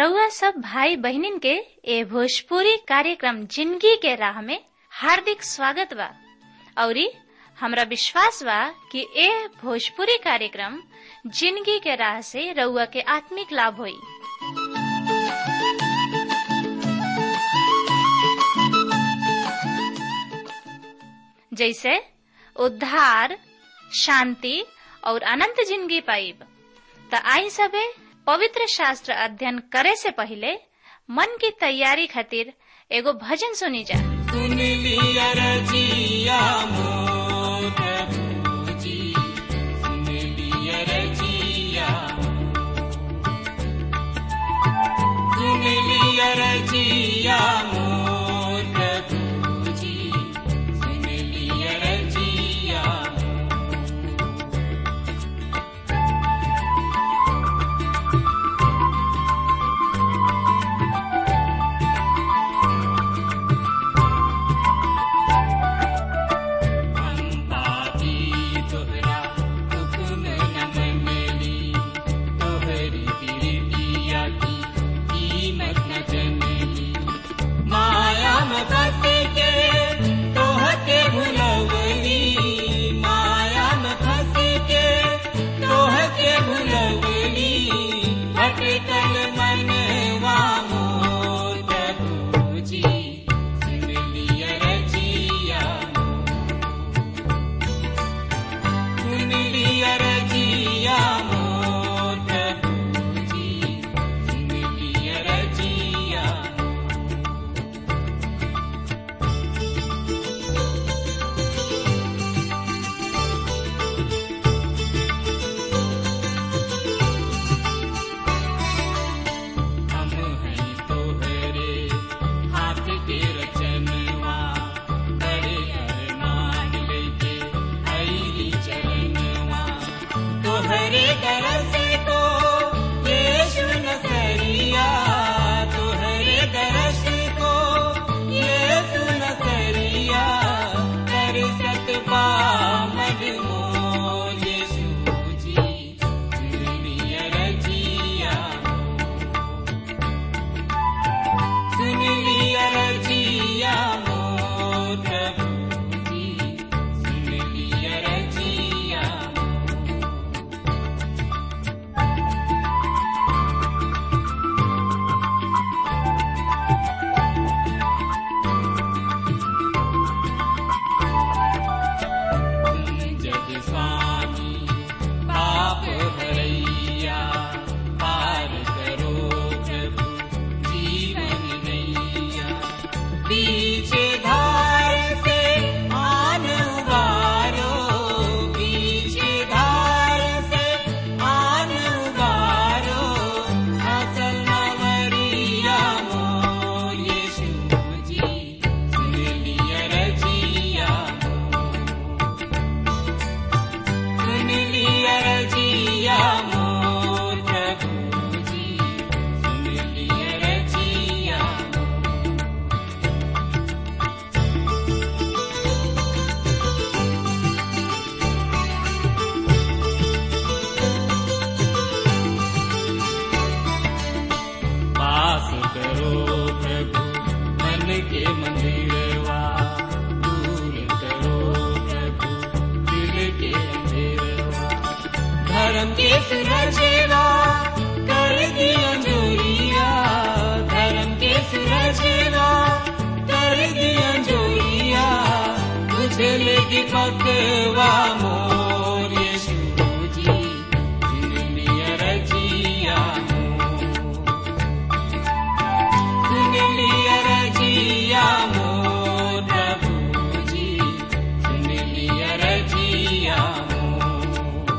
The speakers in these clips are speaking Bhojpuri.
रउआ सब भाई बहनिन के ए भोजपुरी कार्यक्रम जिंदगी के राह में हार्दिक स्वागत बा औरी हमरा विश्वास बा कि ए भोजपुरी कार्यक्रम जिंदगी के राह से रउआ के आत्मिक लाभ होई जैसे उद्धार शांति और अनंत जिंदगी पाइब त आई सबे पवित्र शास्त्र अध्ययन करे से पहले मन की तैयारी खातिर एगो भजन सुनी जा सुन लिया रजिया मोर प्रभुजी सुन लिया रजिया सुन लिया रजिया मोर प्रभुजी सुन लिया रजिया अम्बाजी तोहरा हुक्म न मनली तोहरी बिरतिया की कीमत न जनली माया में फंस के तोहके भुलवली माया में फंस के तोहके भुलवली भटकल मनवा मोर प्रभुजी सुन लिया रजिया सुन लिया रजिया मोर प्रभुजी सुन लिया रजिया हम हैं तोहरे हाथ के रचनवा बड़े अरमान लेके आईली चरणवा तोहरे दरस को यीशु नसरिया तोहरे दरस को यीशु नसरिया कर सकबा मजमोर यीशु जी दुनिया रजिया सुन लिया रजिया मोर प्रभुजी सुन लिया रजिया जग स्वामी पाप हरैया पार करो प्रभु जीवन नैया पीछे धार से आन उबारो पीछे धार से आन उबारो असल नवरिया मोर यीशु जी सुन लिया रजिया सुन लिया रजिया मोर प्रभुजी सुन लिया रजिया पास करो प्रभु मन के मंदिरवा दूर करो प्रभु दिल के अंधेरवा धर्म के सुरजेवा कर दिया जोरिया धर्म के सुरजेवा कर दिया जोरिया तुझे लेगी पकवा मोर यीशु जी सुन लिया रजिया मोर सुन लिया रजिया मोर प्रभुजी सुन लिया रजिया मोर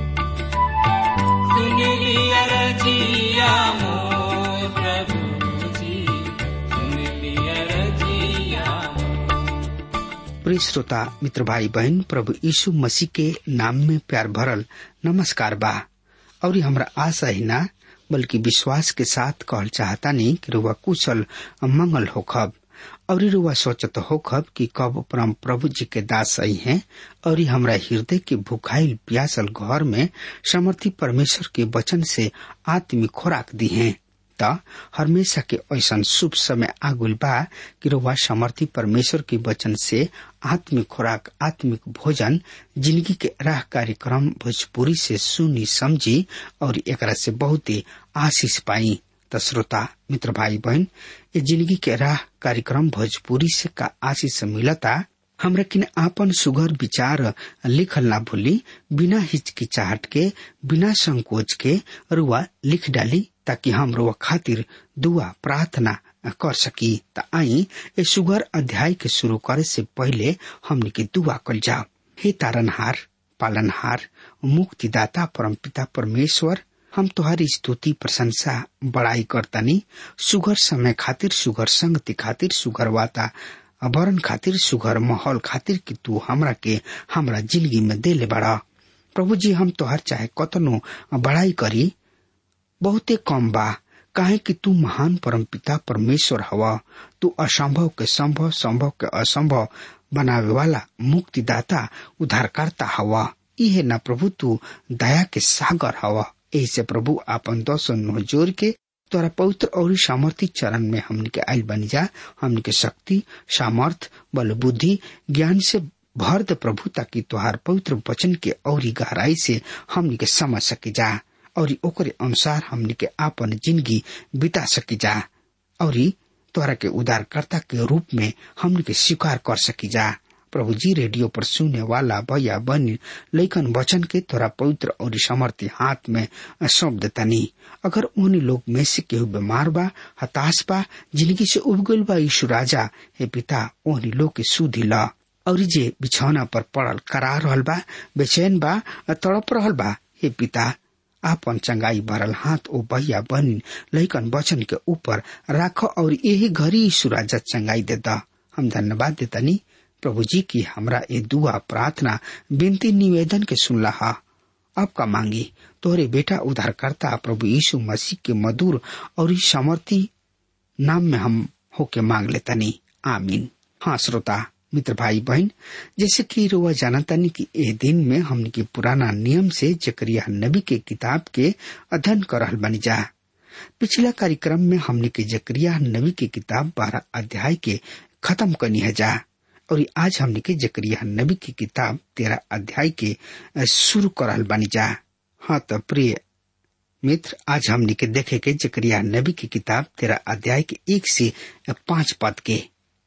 सुन लिया रजिया मोर प्रभुजी सुन लिया रजिया प्रिय श्रोता मित्र भाई बहन प्रभु यीशु मसीह के नाम में प्यार भरल नमस्कार बा और हमरा आशा ही ना बल्कि विश्वास के साथ कहल चाहता नहीं कि रुआ कुशल मंगल होखब और रुआ सोचत होखब कि कब परम प्रभु जी के दास आई हैं और हमरा हृदय के भुखाइल प्यासल घर में समर्थी परमेश्वर के वचन से आत्मिक खुराक दी हैं त हमेशा के ऐसा शुभ समय आगुल बा कि रउआ समर्थी परमेश्वर के वचन से आत्मिक खुराक आत्मिक भोजन जिंदगी के राह कार्यक्रम भोजपुरी से सुनी समझी और एकरा से बहुत ही आशीष पाई त श्रोता मित्र भाई बहन ये जिंदगी के राह कार्यक्रम भोजपुरी से का आशीष मिलता हमरा किन आपन सुगर विचार लिखल ना भूली बिना हिचकिचाहट के बिना संकोच के रुआ लिख डाली ताकि हम रुआ खातिर दुआ प्रार्थना कर सकी त आई ए सुगर अध्याय के शुरू करे से पहले हमने के दुआ कल जाओ हे तारनहार पालनहार मुक्तिदाता परमपिता परमेश्वर हम तुम्हारी स्तुति प्रशंसा बड़ाई करतनी सुगर समय खातिर सुगर संगति खातिर सुगर वाता वरण खातिर सुगर माहौल खातिर कि तू हमरा के हमरा जिंदगी में दे ले बड़ा प्रभु जी हम तोहर चाहे कतनो बड़ाई करी बहुते कम बा काहे कि तू महान परमपिता परमेश्वर हवा तू असंभव के संभव संभव के असंभव बनावे वाला मुक्तिदाता उद्धारकर्ता हवा इहे न प्रभु तू दया के सागर हवा ऐसे प्रभु आपन दर्शन नो जोर के तोरा पवित्र और सामर्थ्य चरण में हमने के आयल बन जा हमने के शक्ति सामर्थ बल बुद्धि ज्ञान से भर दे प्रभु ताकि तोहार पवित्र वचन के औरी गहराई से हमने के समझ सके जा और ओकरे अनुसार हमने के आपन जिंदगी बिता सकी जा और तोहरा के उदारकर्ता के रूप में हमने के स्वीकार कर सकी जा प्रभु जी रेडियो पर सुनने वाला भैया बनी लेकिन वचन के तोरा पवित्र और समर्थी हाथ में सौंप देता नहीं अगर उन्हीं लोग में से केहू बीमार बा हताश बा जिंदगी से उब गईल बा यीशु राजा हे पिता ओहनी लोग के सुधी ला और जे बिछौना पर पड़ल करा रहल बा बेचैन बा तड़प रहल बा हे पिता आपन चंगाई भरल हाथ ओ भैया बनी लैकन वचन के ऊपर राख और यही घड़ी यीशु राजा चंगाई देता हम धन्यवाद देतनी प्रभु जी की हमरा ये दुआ प्रार्थना विनती निवेदन के सुनला हा अब का मांगी तोरे बेटा उद्धारकर्ता प्रभु यीशु मसीह के मधुर और सामर्थी नाम में हम होके मांग लेतनी आमीन हाँ श्रोता मित्र भाई बहन जैसे कि रुआ जानतानी कि ए दिन में हमने के पुराना नियम से जकरिया नबी के किताब के अध्ययन कर रहल बनी जा पिछला कार्यक्रम में हमने के जकरिया नबी के किताब बारह अध्याय के खत्म करनी है जा और आज हमने के जकरिया नबी की किताब तेरह अध्याय के शुरू करल बनी जा हाँ तो प्रिय मित्र आज हमने के देखे के जकरिया नबी की किताब तेरह अध्याय के एक से पांच पद के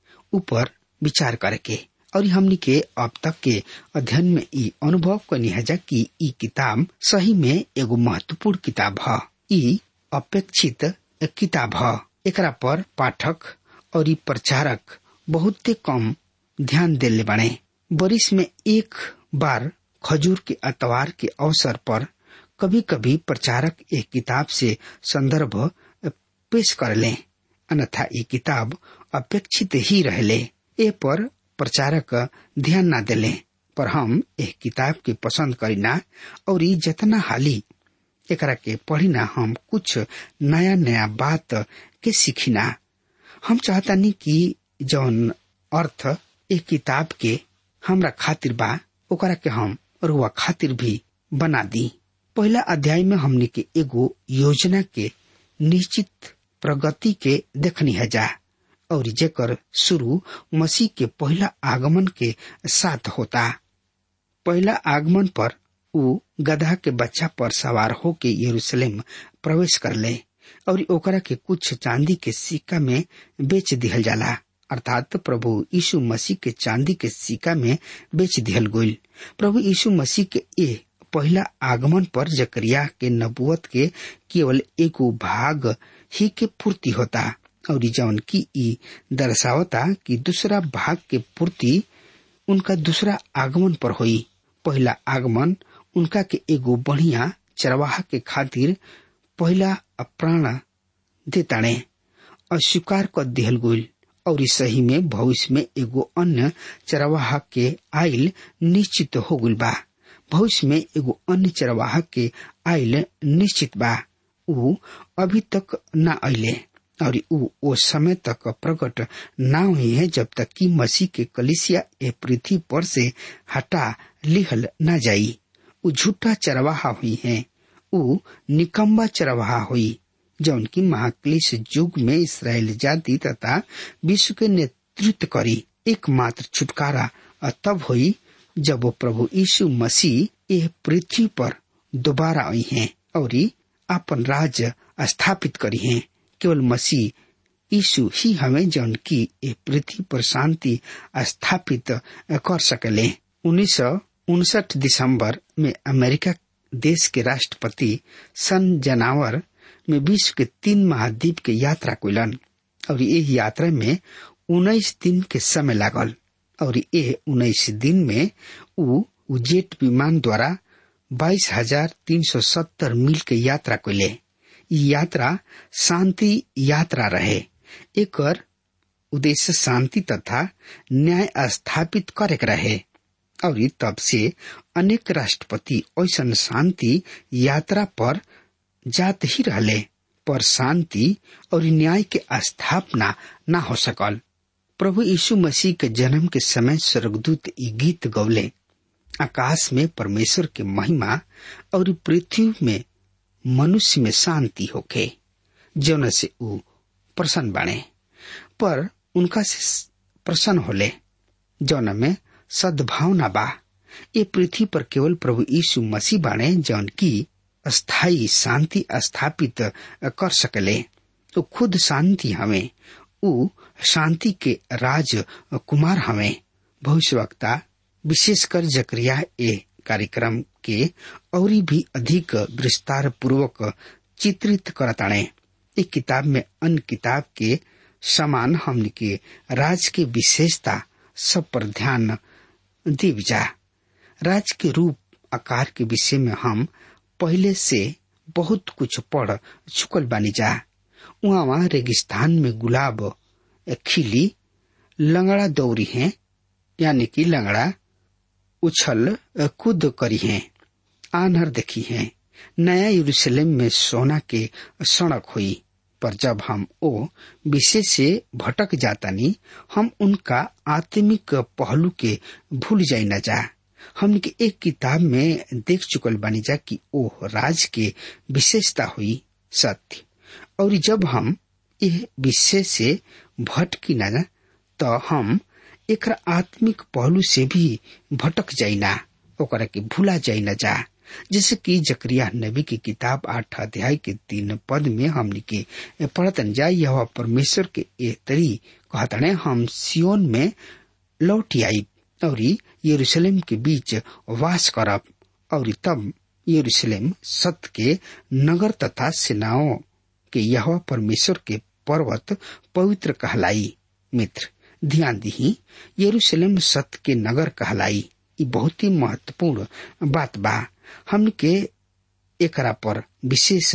ऊपर विचार करके और हमने के अब तक के अध्ययन में ई अनुभव करनी है जा कि ई किताब सही में एगो महत्वपूर्ण किताब है ई अपेक्षित किताब है एकरा पर पाठक और ई प्रचारक बहुत कम ध्यान दिले बने बरिस में एक बार खजूर के अतवार के अवसर पर कभी कभी प्रचारक एक किताब से संदर्भ पेश कर ले अन्यथा ये किताब अपेक्षित ही रहले ए पर प्रचारक ध्यान न दिले पर हम एक किताब के पसंद करीना और ई जतना हाली एकरा के पढ़िना हम कुछ नया नया बात के सीखिना हम चाहतानी कि जौन अर्थ एक किताब के हमरा खातिर बा ओकरा के हम रुआ खातिर भी बना दी पहला अध्याय में हमने के एगो योजना के निश्चित प्रगति के देखनी है जा और जेकर शुरू मसीह के पहला आगमन के साथ होता पहला आगमन पर उ गधा के बच्चा पर सवार होके यरूशलेम प्रवेश कर ले और ओकरा के कुछ चांदी के सिक्का में बेच दिहल जाला अर्थात प्रभु यीशु मसीह के चांदी के सिक्का में बेच दिहल गईल प्रभु यीशु मसीह के ए पहला आगमन पर जकरिया के नबुवत के केवल एगो भाग ही के पूर्ति होता और जौन की ई दर्शावता कि दूसरा भाग के पूर्ति उनका दूसरा आगमन पर हुई पहला आगमन उनका के एगो बढ़िया चरवाहा के खातिर पहला प्राण देताणे अस्वीकार कर दिहल गईल और सही में भविष्य में एगो अन्य चरवाहा के आयल निश्चित हो गईल बा भविष्य में एगो अन्य चरवाहा के आयल निश्चित बा ऊ अभी तक न अले और ऊ ओ समय तक प्रकट न हुई है जब तक कि मसीह के कलिसिया ए पृथ्वी पर से हटा लिहल न जाई ऊ झूठा चरवाहा हुई है ऊ निकम्बा चरवाहा हुई जौन की महाक्लेश युग में इसराइल जाति तथा विश्व के नेतृत्व करी एकमात्र छुटकारा तब हुई जब वो प्रभु यीशु मसीह यह पृथ्वी पर दोबारा आई हैं और अपन राज्य स्थापित करी हैं केवल मसीह यीशु ही हमें जौन की ये पृथ्वी पर शांति स्थापित कर सकले उन्नीस सौ उनसठ दिसंबर में अमेरिका देश के राष्ट्रपति सन जनावर में विश्व के तीन महाद्वीप के यात्रा कैलन और ये यात्रा में उन्नीस दिन के समय लागल और ये उन्नीस दिन में उ जेट विमान द्वारा बाईस हजार तीन सौ सत्तर मील के यात्रा कैले यात्रा शांति यात्रा रहे एक उद्देश्य शांति तथा न्याय स्थापित करे रहे और तब से अनेक राष्ट्रपति ऐसा शांति यात्रा पर जात ही रहले पर शांति और न्याय के स्थापना न हो सकल प्रभु यीशु मसीह के जन्म के समय स्वर्गदूत ई गीत गौले आकाश में परमेश्वर के महिमा और पृथ्वी में मनुष्य में शांति होके जौन से ऊ प्रसन्न बने पर उनका से प्रसन्न होले जौन में सद्भावना बा ये पृथ्वी पर केवल प्रभु यीशु मसीह बाणे जौन की स्थायी शांति स्थापित कर सकले तो खुद शांति हमें उ शांति के राज कुमार हमें भविष्यवक्ता विशेषकर जकरिया ए कार्यक्रम के और भी अधिक विस्तार पूर्वक चित्रित करताणे एक किताब में अन्य किताब के समान हमने के राज के विशेषता सब पर ध्यान दीवजा राज के रूप आकार के विषय में हम पहले से बहुत कुछ पढ़ चुकल बानी जा वहाँ वहाँ रेगिस्तान में गुलाब खिली लंगड़ा दौरी है यानी कि लंगड़ा उछल कूद करी है आनहर देखी है नया यरूशलेम में सोना के सड़क हुई पर जब हम ओ विषय से भटक जातानी हम उनका आत्मिक पहलू के भूल जाई न जा हमने के एक किताब में देख चुकल बानी जा कि ओ राज के विशेषता हुई सत्य और जब हम यह विषय से भटकी न तो हम एक आत्मिक पहलू से भी भटक जाइना ओकरा के भूला जाई न जा जैसे कि जकरिया नबी की किताब आठ अध्याय के तीन पद में हमने के पढ़तन जा यह परमेश्वर के ए तरी कहतने हम सियोन में लौट आई और यरूशलेम के बीच वास करब और तब यरूशलेम सत के नगर तथा सेनाओं के यह परमेश्वर के पर्वत पवित्र कहलाई मित्र ध्यान दी यरूशलेम सत के नगर कहलाई ये बहुत ही महत्वपूर्ण बात बा हमन के एकरा पर विशेष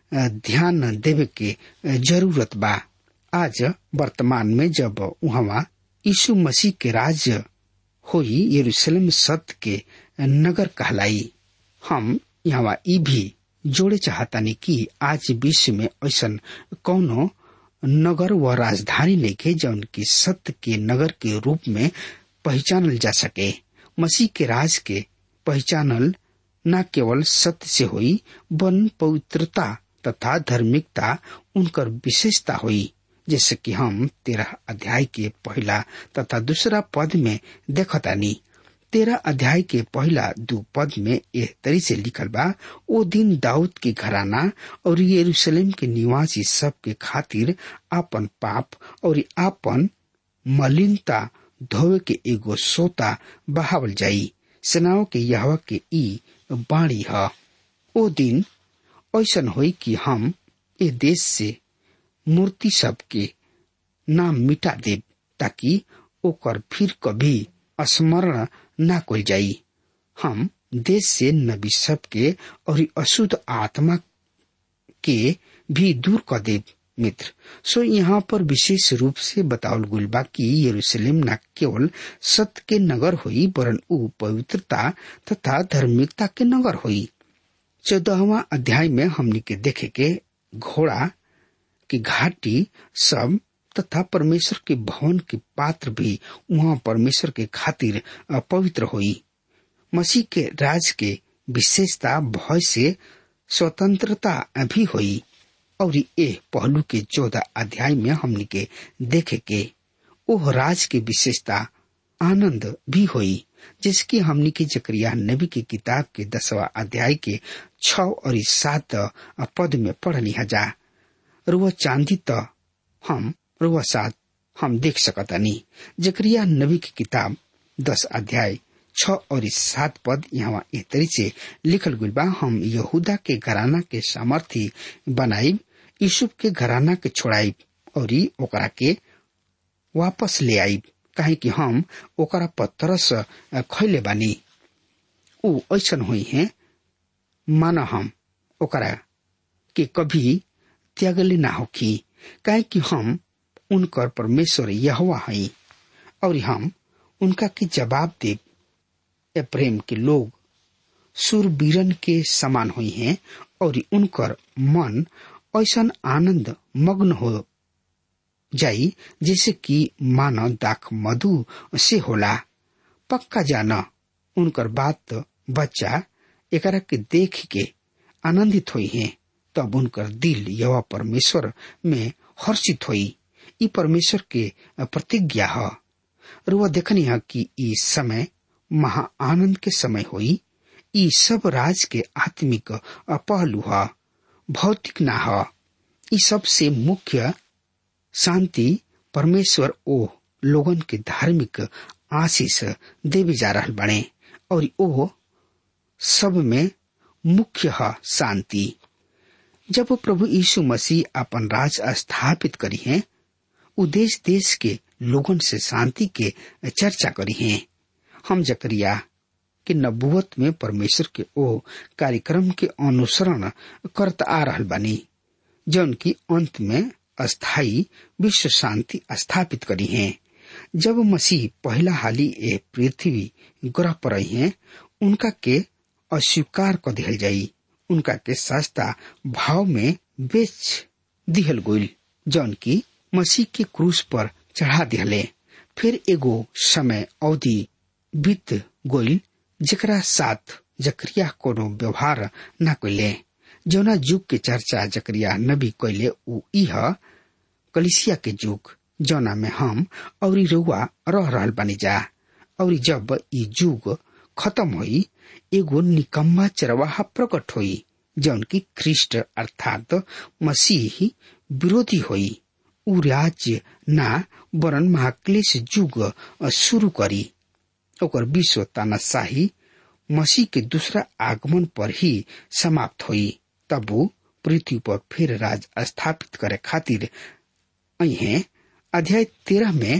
ध्यान देवे के जरूरत बा आज वर्तमान में जब वहाँ यीशु मसीह के राज्य होई यरूशलेम सत के नगर कहलाई हम यहाँ ई भी जोड़े चाहतानी कि आज विश्व में ऐसा कौनो नगर व राजधानी लेके जौन की सत्य के नगर के रूप में पहचानल जा सके मसीह के राज के पहचानल न केवल सत्य से हुई वन पवित्रता तथा धार्मिकता उनकर विशेषता हुई जैसे कि हम तेरह अध्याय के पहला तथा दूसरा पद में देखतानी तेरह अध्याय के पहला दो पद में एह तरी से लिखल बा ओ दिन दाऊद के घराना और यरूशलेम के निवासी सब के खातिर आपन पाप और आपन मलिनता धोवे के एगो सोता बहावल जाई सेनाओं के यहवा के ई बाणी ह ओ दिन ऐसन होई कि हम ए देश से मूर्ति सब के नाम मिटा देब ताकि ओकर फिर कभी स्मरण न कोल जाई हम देश से नबी सब के और अशुद्ध आत्मा के भी दूर कर देव मित्र सो यहाँ पर विशेष रूप से बतावल गुल बा कि यरूशलेम न केवल सत्य के नगर हुई वरन उ पवित्रता तथा धार्मिकता के नगर हुई चौदहवा अध्याय में हमने के देखे के घोड़ा की घाटी सब तथा परमेश्वर के भवन के पात्र भी वहाँ परमेश्वर के खातिर पवित्र हुई मसीह के राज के विशेषता भय से स्वतंत्रता भी हुई और ए पहलू के चौदह अध्याय में हमनी के देखे के ओह राज के विशेषता आनंद भी हुई जिसकी हमनी के जकरिया नबी की किताब के दसवा अध्याय के छ और सात पद में पढ़नी हजा रुआ चांदी त हम रुआ सात हम देख सकतानी जकरिया नबी की किताब दस अध्याय छ और सात पद यहाँ ए तरी से लिखल गई बा हम यहूदा के घराना के सामर्थी बनाई यूसुफ के घराना के छोड़ाई और ओकरा के वापस ले आई काहे कि हम ओकरा पत्थरस खैले बानी ऊ ऐसन हुई है माना हम ओकरा के कभी त्यागले ना होखी काहे कि हम उनकर परमेश्वर यहवा हई और हम उनका के जवाब दे ए प्रेम के लोग सुरबीरन के समान हुई हैं और उनकर मन ऐसन आनंद मग्न हो जाई जैसे कि मानव दाख मधु से होला पक्का जाना उनकर बात बच्चा एकरा के देख के आनंदित हुई हैं तब उनकर दिल यह परमेश्वर में हर्षित हुई ई परमेश्वर के प्रतिज्ञा है रुआ देखनी है कि ई समय महा आनंद के समय हुई ई सब राज के आत्मिक पहलू है भौतिक ना है ई सबसे मुख्य शांति परमेश्वर ओ लोगन के धार्मिक आशीष देवे जा रहा बने और ओ सब में मुख्य है शांति जब प्रभु यीशु मसीह अपन राज स्थापित करी है उ देश देश के लोगन से शांति के चर्चा करी है हम जकरिया के नबुवत में परमेश्वर के ओ कार्यक्रम के अनुसरण करत आ रहल बानी जौन की अंत में अस्थाई विश्व शांति स्थापित करी है जब मसीह पहला हाली ए पृथ्वी ग्रह पर रही है उनका के अस्वीकार कर दिहल जाई उनका के सस्ता भाव में बेच दिहल गोइल जौन की मसीह के क्रूस पर चढ़ा दिहले फिर एगो समय अवधि बीत गोइल जकरा साथ जकरिया कोनो व्यवहार न कैले जौना युग के चर्चा जकरिया नबी कैले उ इह कलिसिया के युग जौना में हम और रउआ रह रहल बानी जा और जब ई युग खत्म होई एगो निकम्मा चरवाहा प्रकट होई जौन की ख्रिस्ट अर्थात मसीह विरोधी होई उ राज्य ना वरन महाक्लेश युग शुरू करी ओकर विश्व तानाशाही मसीह के दूसरा आगमन पर ही समाप्त हुई तब वो पृथ्वी पर फिर राज स्थापित करे खातिर अहे अध्याय तेरह में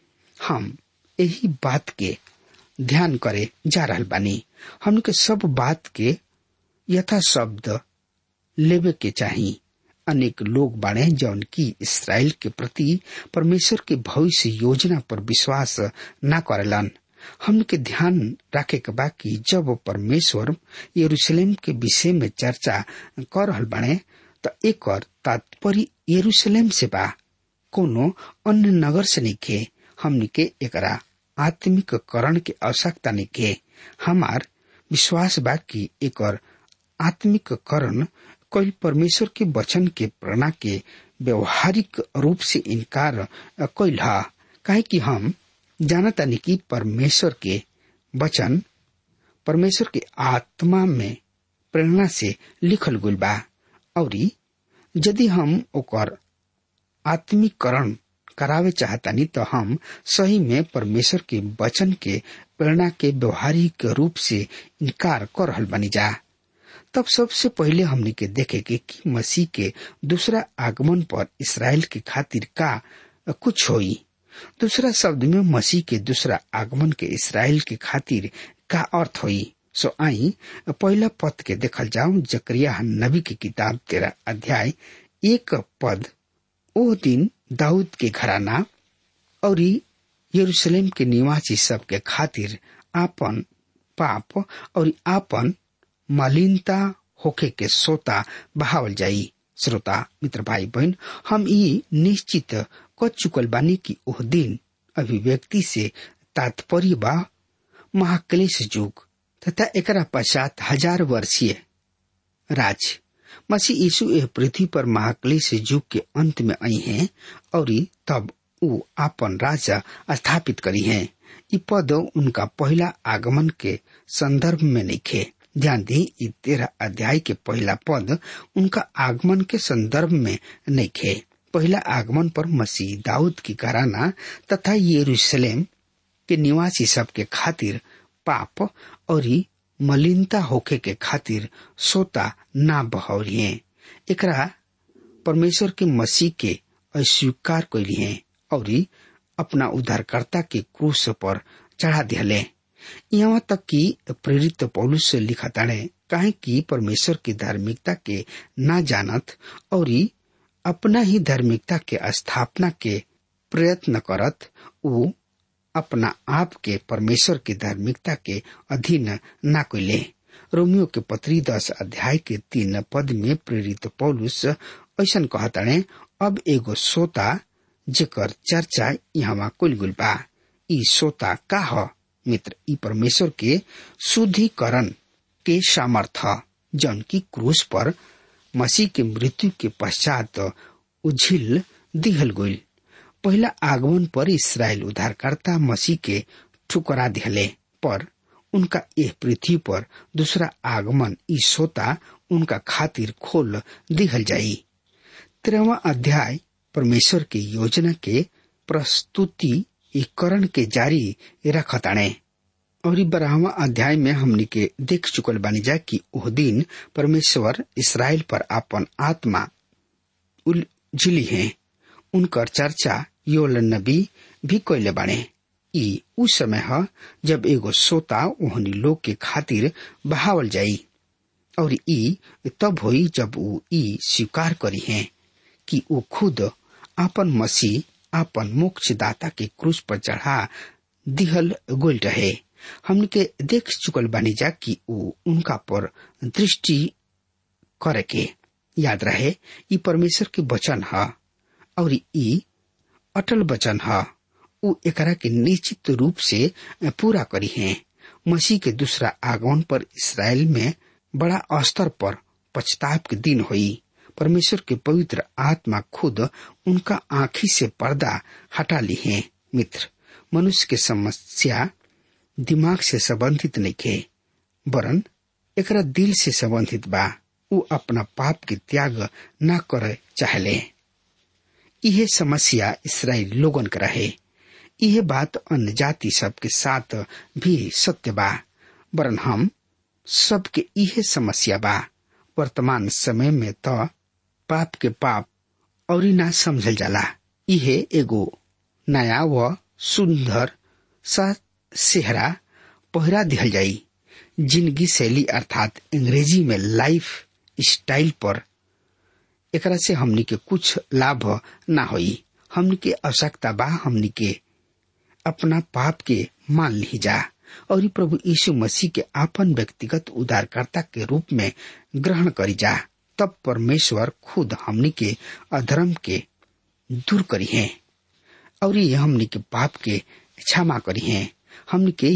हम यही बात के ध्यान करे जा रहल बानी हमके सब बात के यथा शब्द लेवे के चाही अनेक लोग बाड़े जौन की इसराइल के प्रति परमेश्वर के भविष्य योजना पर विश्वास न करेलन हमके ध्यान रखे के बा कि जब परमेश्वर यरूशलेम के विषय में चर्चा कर रहल बाड़े त एक तात्पर्य यरूशलेम से बा कोनो अन्य नगर से निके हमनी के एकरा आत्मिक करण के आवश्यकता निके हमार विश्वास बा कि एकर आत्मिक करण कई परमेश्वर के वचन के प्रेरणा के व्यवहारिक रूप से इनकार कैल काहे कि हम जानतानी कि परमेश्वर के वचन परमेश्वर के आत्मा में प्रेरणा से लिखल गुल बा और यदि हम ओकर आत्मीकरण करावे चाहतानी तो हम सही में परमेश्वर के वचन के प्रेरणा के व्यवहारिक रूप से इनकार कर रहल बनी जा तब सबसे पहले हमने के देखे के कि मसीह के दूसरा आगमन पर इसराइल के खातिर का कुछ होई दूसरा शब्द में मसीह के दूसरा आगमन के इसराइल के खातिर का अर्थ होई सो आई पहला पद के देखल जाओ जकरिया नबी की किताब तेरा अध्याय एक पद ओ दिन दाऊद के घराना और यरूशलेम के निवासी सब के खातिर आपन पाप और आपन मलिनता होके के सोता बहावल जाई श्रोता मित्र भाई बहन हम ये निश्चित कर चुकल बानी कि ओह दिन अभिव्यक्ति से तात्पर्य बा महाक्लेश युग तथा एकरा पश्चात हजार वर्षीय राज मसीह यीशु एह पृथ्वी पर महाक्लेश युग के अंत में आई हैं और तब ऊ आपन राजा स्थापित करी हैं इ पद उनका पहला आगमन के संदर्भ में नहीं ध्यान दी इ तेरह अध्याय के पहला पद उनका आगमन के संदर्भ में नहीं खे पहला आगमन पर मसीह दाऊद की घराना तथा यरूशलेम के निवासी सब के खातिर पाप और मलिनता होखे के खातिर सोता ना बहौरिए एकरा परमेश्वर के मसीह के अस्वीकार कैलिए और अपना उद्धारकर्ता के क्रूस पर चढ़ा दिले यहाँ तक कि प्रेरित पौलुस से लिखा ताड़े काहे कि परमेश्वर की धार्मिकता के ना जानत और अपना ही धार्मिकता के स्थापना के प्रयत्न करत वो अपना आप के परमेश्वर की धार्मिकता के अधीन ना कोइले रोमियो के पत्री दस अध्याय के तीन पद में प्रेरित पौलुस ऐसा कहताड़े अब एगो सोता जेकर चर्चा यहाँ कुल गुल बा ई सोता का ह मित्र ई परमेश्वर के शुद्धिकरण के सामर्थ जौन की क्रूस पर मसीह के मृत्यु के पश्चात उझिल दिहल गईल पहला आगमन पर इसराइल उद्धारकर्ता मसीह के ठुकरा दिहले पर उनका यह पृथ्वी पर दूसरा आगमन ई सोता उनका खातिर खोल दिहल जाई तेरहवा अध्याय परमेश्वर की योजना के प्रस्तुतिकरण के जारी रखताणे और बारहवा अध्याय में हमनी के देख चुकल बानी जा कि ओह दिन परमेश्वर इसराइल पर अपन आत्मा उलझिली है उनकर चर्चा योल नबी भी कैले बाणे ई उ समय ह जब एगो सोता ओहनी लोग के खातिर बहावल जाई और ई तब होई जब ऊ ई स्वीकार करी है कि वो खुद आपन मसीह आपन मोक्षदाता के क्रूस पर चढ़ा दिहल गोल रहे हमने के देख चुकल बानी जा कि ऊ उनका पर दृष्टि करे के याद रहे ई परमेश्वर के वचन ह और ई अटल वचन ह ऊ एकरा के निश्चित रूप से पूरा करी है मसीह के दूसरा आगमन पर इसराइल में बड़ा स्तर पर पछताव के दिन हुई परमेश्वर के पवित्र आत्मा खुद उनका आंखी से पर्दा हटा ली है मित्र मनुष्य के समस्या दिमाग से संबंधित नहीं खे वरन एकरा दिल से संबंधित बा ऊ अपना पाप के त्याग न करे चाहले यह समस्या इसराइल लोगन का रहे यह बात अन्य जाति सब के साथ भी सत्य बा वरन हम सबके यह समस्या बा वर्तमान समय में तो पाप के पाप और ना समझल जाला इहे एगो नया व सुंदर सा सेहरा पहरा दिहल जाई जिंदगी शैली अर्थात अंग्रेजी में लाइफ स्टाइल पर एकरा से हमनी के कुछ लाभ ना होई हमनी के आवश्यकता बा हमनी के अपना पाप के मान ली जा और प्रभु यीशु मसीह के आपन व्यक्तिगत उद्धारकर्ता के रूप में ग्रहण करी जा तब परमेश्वर खुद हमनी के अधर्म के दूर करी है और ये हमनी के पाप के क्षमा करी है हमनी के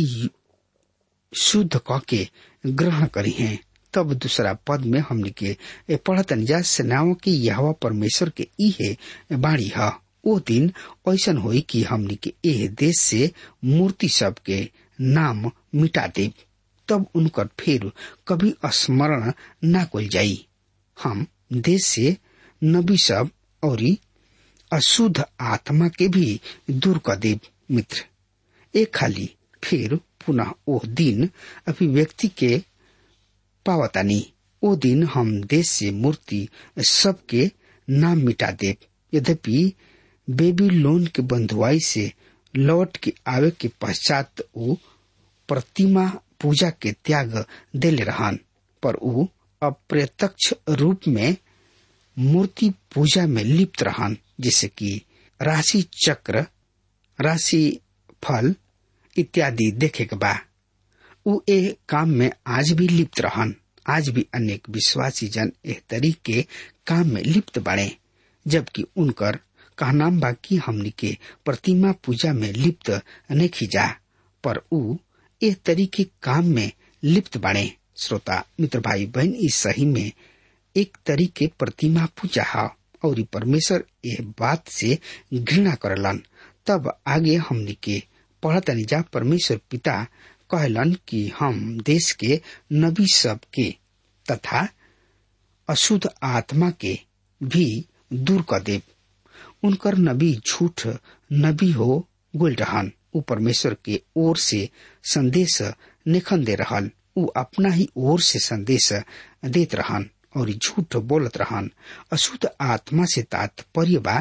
शुद्ध क के ग्रहण करी है तब दूसरा पद में हमनी के पढ़तन जा सेनाओं की यहवा परमेश्वर के इहे बाणी है ओ दिन ऐसन होई कि हमनी के एह देश से मूर्ति सब के नाम मिटा दे तब उनकर फिर कभी स्मरण न कोल जाई हम देश से नबी सब और अशुद्ध आत्मा के भी दूर कर देव मित्र एक खाली फिर पुनः ओ दिन अभिव्यक्ति के पावतानी ओ दिन हम देश से मूर्ति सबके नाम मिटा देव यद्यपि बेबी लोन के बंधुआई से लौट के आवे के पश्चात वो प्रतिमा पूजा के त्याग दिले रहन पर ऊ अप्रत्यक्ष रूप में मूर्ति पूजा में लिप्त रहन जैसे कि राशि चक्र राशि फल इत्यादि देखे के बा ऊ ए काम में आज भी लिप्त रहन आज भी अनेक विश्वासी जन एह तरीके काम में लिप्त बने जबकि उनकर कहनाम बा कि हमनी के प्रतिमा पूजा में लिप्त नहीं खींचा पर ऊ एह तरीके काम में लिप्त बने श्रोता मित्र भाई बहन इस सही में एक तरीके प्रतिमा पूजा है और परमेश्वर यह बात से घृणा करलन तब आगे हमनी के पढ़तनी जा परमेश्वर पिता कहलन कि हम देश के नबी सब के तथा अशुद्ध आत्मा के भी दूर कर देव उनकर नबी झूठ नबी हो गोल रहन उ परमेश्वर के ओर से संदेश निखन दे रहल उ अपना ही ओर से संदेश देत रहन और झूठ बोलत रहन अशुद्ध आत्मा से तात्पर्य बा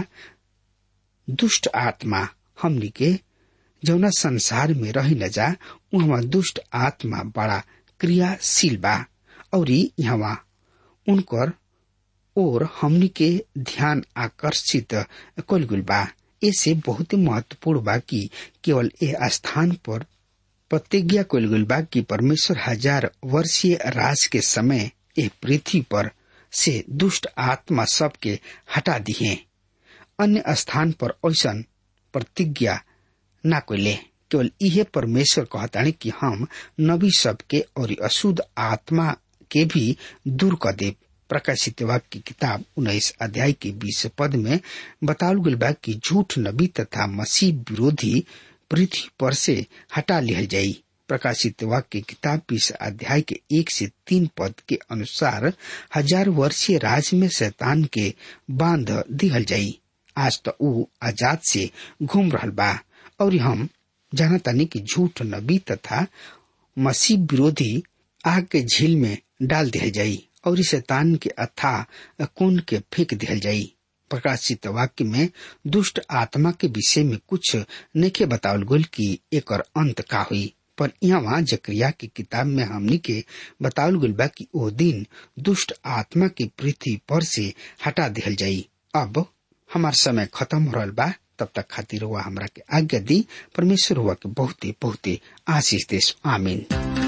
दुष्ट आत्मा हमनी के जौना संसार में रही न जा वहाँ दुष्ट आत्मा बड़ा क्रियाशील बा और यहाँ उनकर और हमनी के ध्यान आकर्षित कल गुल बा ऐसे बहुत महत्वपूर्ण बा कि केवल ए स्थान पर प्रतिज्ञा कल गुल बा कि परमेश्वर हजार वर्षीय राज के समय ए पृथ्वी पर से दुष्ट आत्मा सबके हटा दिए अन्य स्थान पर ऐसा प्रतिज्ञा ना कोले केवल इहे परमेश्वर कहतानी कि हम नबी सबके और अशुद्ध आत्मा के भी दूर कर दे प्रकाशित वाक्य की किताब उन्नीस अध्याय के बीस पद में बताल गल बा कि झूठ नबी तथा मसीह विरोधी पृथ्वी पर से हटा लिया जाई प्रकाशित वाक्य किताब बीस अध्याय के एक से तीन पद के अनुसार हजार वर्षीय राज में शैतान के बांध दिहल जाई आज तो ऊ आजाद से घूम रहल बा और हम जानतानी कि झूठ नबी तथा मसीह विरोधी आग के झील में डाल दिया जाई और इस शैतान के अथा कुंड के फेंक दिया जाई प्रकाशित वाक्य में दुष्ट आत्मा के विषय में कुछ नेखे बतावल गोल की एक अंत का हुई पर यहाँ जक्रिया की किताब में हमनी के बतावल गुल बा कि ओ दिन दुष्ट आत्मा के पृथ्वी पर से हटा दिहल जाई अब हमार समय खत्म हो रहा बा तब तक खातिर हुआ हमरा के आज्ञा दी परमेश्वर हुआ के बहुते बहुते आशीष देश आमीन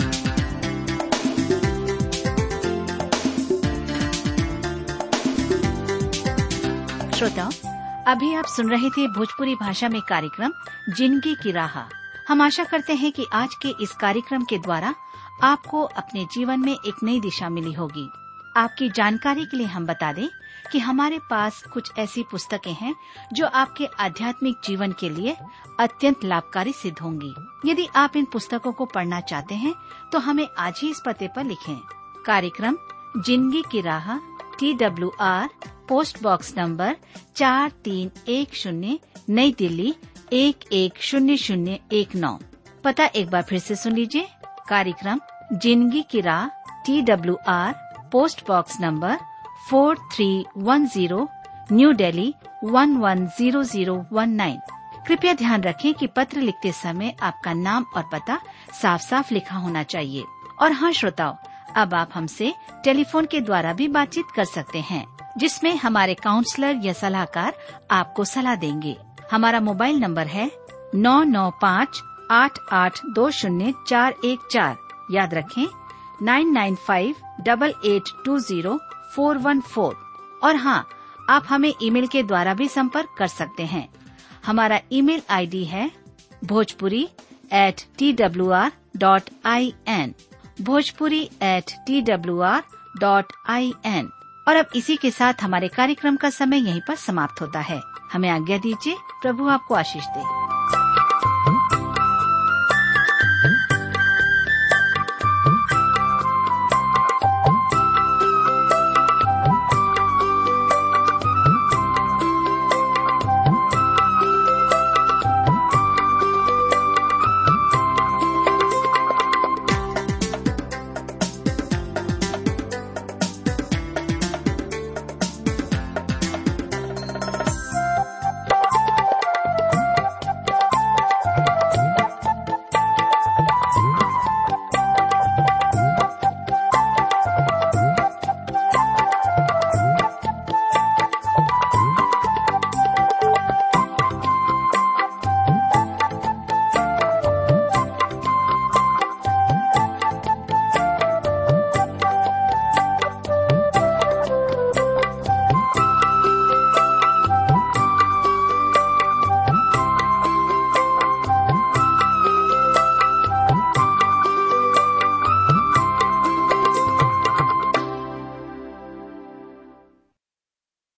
श्रोताओं अभी आप सुन रहे थे भोजपुरी भाषा में कार्यक्रम जिंदगी की राह हम आशा करते हैं कि आज के इस कार्यक्रम के द्वारा आपको अपने जीवन में एक नई दिशा मिली होगी आपकी जानकारी के लिए हम बता दें कि हमारे पास कुछ ऐसी पुस्तकें हैं जो आपके आध्यात्मिक जीवन के लिए अत्यंत लाभकारी सिद्ध होंगी यदि आप इन पुस्तकों को पढ़ना चाहते हैं तो हमें आज ही इस पते पर लिखें कार्यक्रम जिंदगी की राह T W R post box number चार तीन एक शून्य नई दिल्ली एक एक शून्य शून्य एक नौ पता एक बार फिर से सुन लीजिए कार्यक्रम जिंदगी की राह T W R post box number four three one zero new Delhi one one zero zero one nine कृपया ध्यान रखें कि पत्र लिखते समय आपका नाम और पता साफ साफ लिखा होना चाहिए और हाँ श्रोताओं अब आप हमसे टेलीफोन के द्वारा भी बातचीत कर सकते हैं जिसमें हमारे काउंसलर या सलाहकार आपको सलाह देंगे हमारा मोबाइल नंबर है नौ नौ पाँच आठ आठ दो शून्य चार एक चार याद रखें nine nine five double eight two zero four one four और हाँ आप हमें ईमेल के द्वारा भी संपर्क कर सकते हैं हमारा ईमेल आईडी है Bhojpuri at T W R dot I N Bhojpuri at T W R dot I N और अब इसी के साथ हमारे कार्यक्रम का समय यहीं पर समाप्त होता है हमें आज्ञा दीजिए प्रभु आपको आशीष दे